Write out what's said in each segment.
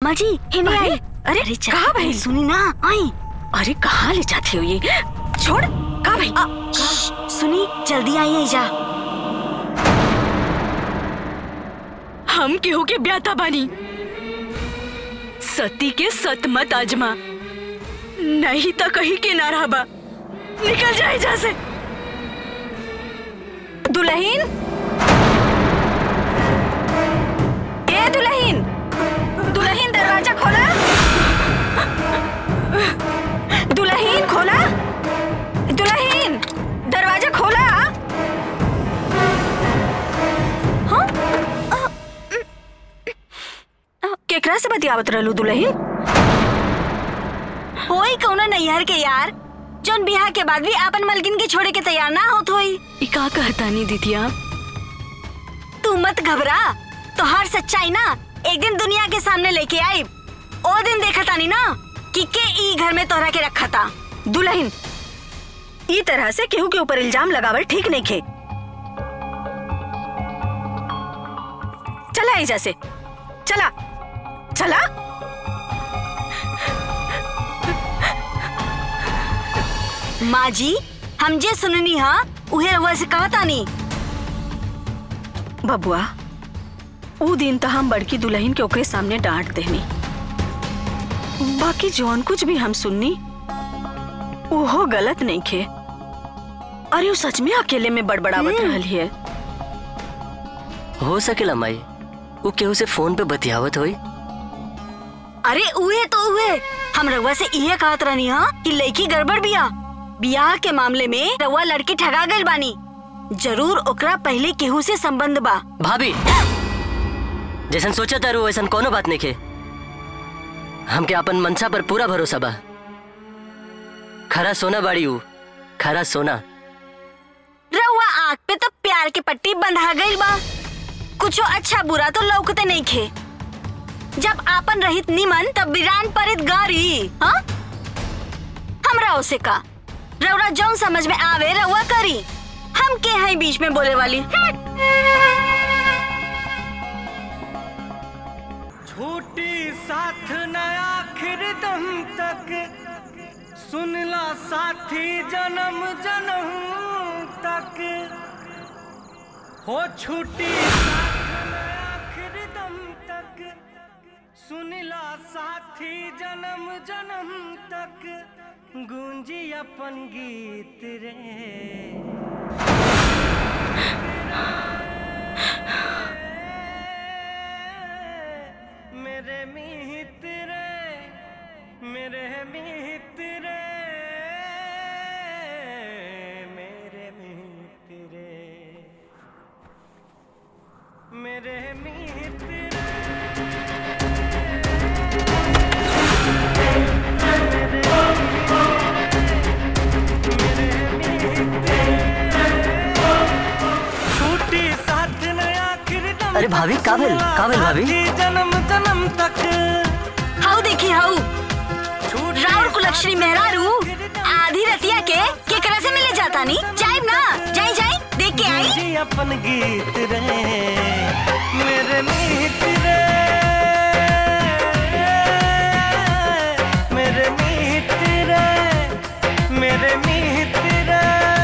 माँ जी हिने अरे, आई अरे, अरे चल, कहाँ भाई? सुनी ना आई अरे कहाँ ले जाते हो ये छोड़ कहाँ भाई आ, श्श, सुनी जल्दी आई जा हम केहू के ब्याता बानी सती के सत मत आजमा नहीं तो कहीं के ना रहबा निकल जाए जा से दुल्हन ए दुल्हन दुल्हन दरवाजा खोला दुल्हन खोला दुल्हन दरवाजा खोला हाँ केकरा से बतियावत रहलू दुल्हन होई कौनो नैहर के यार जोन बिहार के बाद भी आपन मलकिन के छोड़े के तैयार ना होत होई ई का कहता नहीं दीदिया तू मत घबरा तो हर सच्चाई ना एक दिन दुनिया के सामने लेके आई ओ दिन देखा तानी ना कि के ई घर में तोहरा के रखा था दुल्हन ई तरह से केहू के ऊपर इल्जाम लगावल ठीक नहीं खे चला एजा से चला चला माँ जी हम जे सुननी हा उहे रहुआ से कहा तानी बबुआ ऊ दिन तो हम बड़की दुल्हन के ओकरे सामने डांट देनी बाकी जौन कुछ भी हम सुननी ओहो गलत नहीं खे अरे वो सच में अकेले में बड़बड़ावत रहल है हो सकेला माई वो केहू से फोन पे बतियावत होई अरे उहे तो उहे हम रहुआ से इहे कहत रहनी हा कि लड़की गड़बड़ बिया बियाह के मामले में रहुआ लड़की ठगा गइल बानी जरूर ओकरा पहले केहू से संबंध बा भाभी जैसन सोचा तारू वैसन कोनो बात नहीं खे हमके अपन मनसा पर पूरा भरोसा बा खरा सोना बाड़ी ऊ खरा सोना रहुआ आँख पे तो प्यार के पट्टी बंधा गइल बा कुछो अच्छा बुरा तो लौकते नहीं खे जब आपन रहित निमन तब बिरान परित गारी हाँ हमरा उसे का रउरा जौन समझ में आवे रउआ करी हम के हैं बीच में बोले वाली छूटी साथ न आखिर दम तक सुनला साथी जन्म जन्म तक हो छूटी साथ न आखिर दम तक सुनला साथी जन्म जन्म तक गूंजी अपन गीत रे मेरे मित्र मेरे मित्र मेरे मित्र मेरे मित्र छूटी साथ न आखिर दम अरे भाभी, का भेल? का भेल भाभी? साथी जन्म जन्म तक हाउ देखी हाउ छूटी राउर कुलक्षणी मेहरारू आधी रतिया के केकरा से मिले जाता नी जाइब ना जाई जाई देख के आई जी अपन गीत रे मेरे मित्र मेरे मित्र मेरे मित्र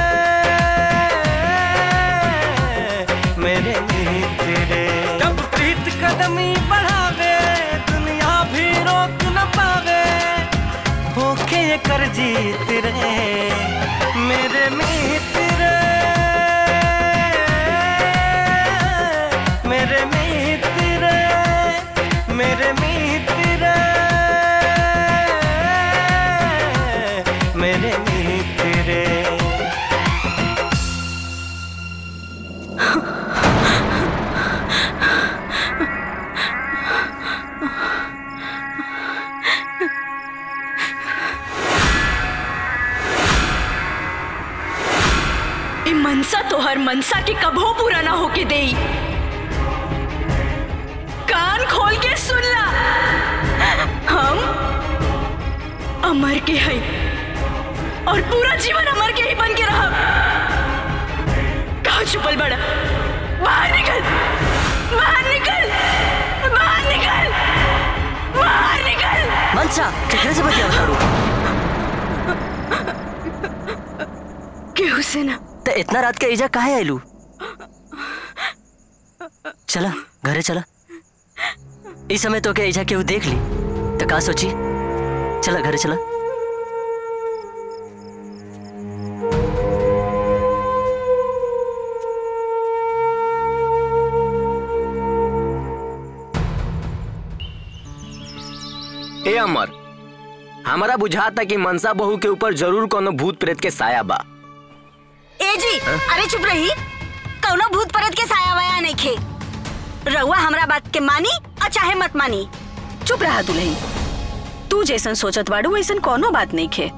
मेरे मित्र जब प्रीत कदमी बढ़ावे दुनिया भी रोक न पावे होके ये कर जीत रे मेरे मित्र मेरे मित्र मेरे मित्र मेरे मित्र ई मनसा तो हर मनसा के कभो पूरा ना होके देई कान खोल के सुन ला हम अमर के है और पूरा जीवन अमर के ही बन के रहा कहा छुपल बड़ा बाहर निकल बाहर निकल बाहर निकल बाहर मंसा केकरे से बतिया तारू केहू से ना तो इतना रात के इजा काहे आइलू चला घरे चला इस समय तो के इजा केहू देख ली तो का सोची चला घरे चला ए अमर हमारा बुझाता कि मनसा बहू के ऊपर जरूर कोनो भूत प्रेत के साया बा ए जी अरे चुप रही कौनो भूत परत के साया वाया नहीं खे रउआ हमरा बात के मानी और चाहे मत मानी चुप रहा दुल्हन तू जैसन सोचत बाड़ू वैसन कोनो बात नहीं खे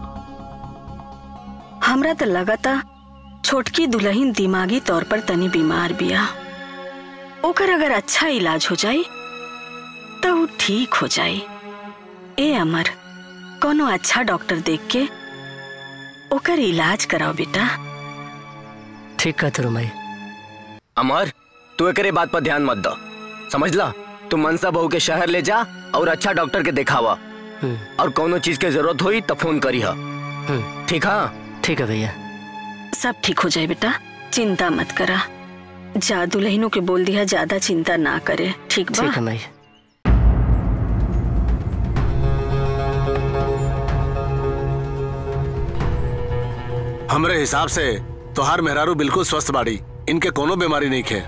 हमरा तो लगता छोटकी दुल्हन दिमागी तौर पर तनी बीमार बिया ओकर अगर अच्छा इलाज हो जाई तो ऊ ठीक हो जाई ए अमर कोनो अच्छा डॉक्टर देख के ओकर इलाज कराओ बेटा ठीक कहते रो माई अमर तू एकरे बात पर ध्यान मत दो समझला तू मनसा बहू के शहर ले जा और अच्छा डॉक्टर के दिखावा हम्म, और कोनो चीज के जरूरत हुई तो फोन करी हा हम्म, ठीक हाँ ठीक है भैया सब ठीक हो जाए बेटा चिंता मत करा जा दुल्हनों के बोल दिया ज्यादा चिंता ना करे ठीक बा ठीक है माई हमरे हिसाब से तोहार मेहरारू बिल्कुल स्वस्थ बाड़ी इनके कोनो बीमारी नहीं खे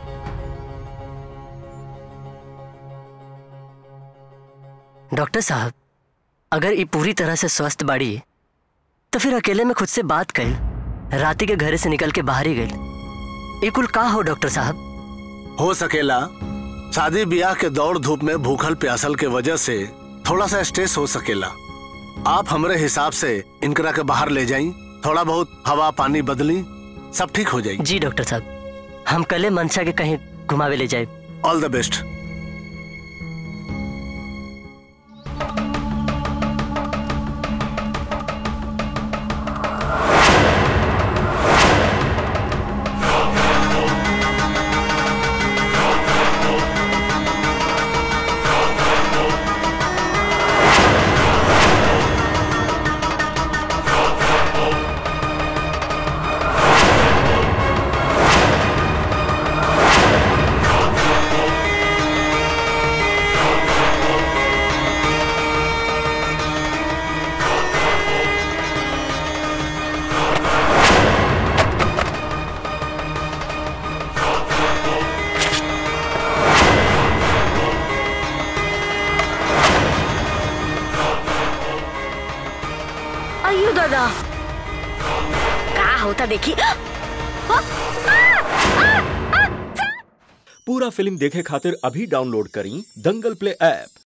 डॉक्टर साहब अगर ये पूरी तरह से स्वस्थ बाड़ी तो फिर अकेले में खुद से बात कैल राती के घरे से निकल के बाहर ही गई ये कुल का हो डॉक्टर साहब हो सकेला शादी ब्याह के दौड़ धूप में भूखल प्यासल के वजह से थोड़ा सा स्ट्रेस हो सकेला आप हमरे हिसाब से इनकरा के बाहर ले जाई थोड़ा बहुत हवा पानी बदली सब ठीक हो जाएगी जी डॉक्टर साहब हम कल मनसा के कहीं घुमावे ले जाए ऑल द बेस्ट अयो दादा का होता देखी पूरा फिल्म देखे खातिर अभी डाउनलोड करी दंगल प्ले ऐप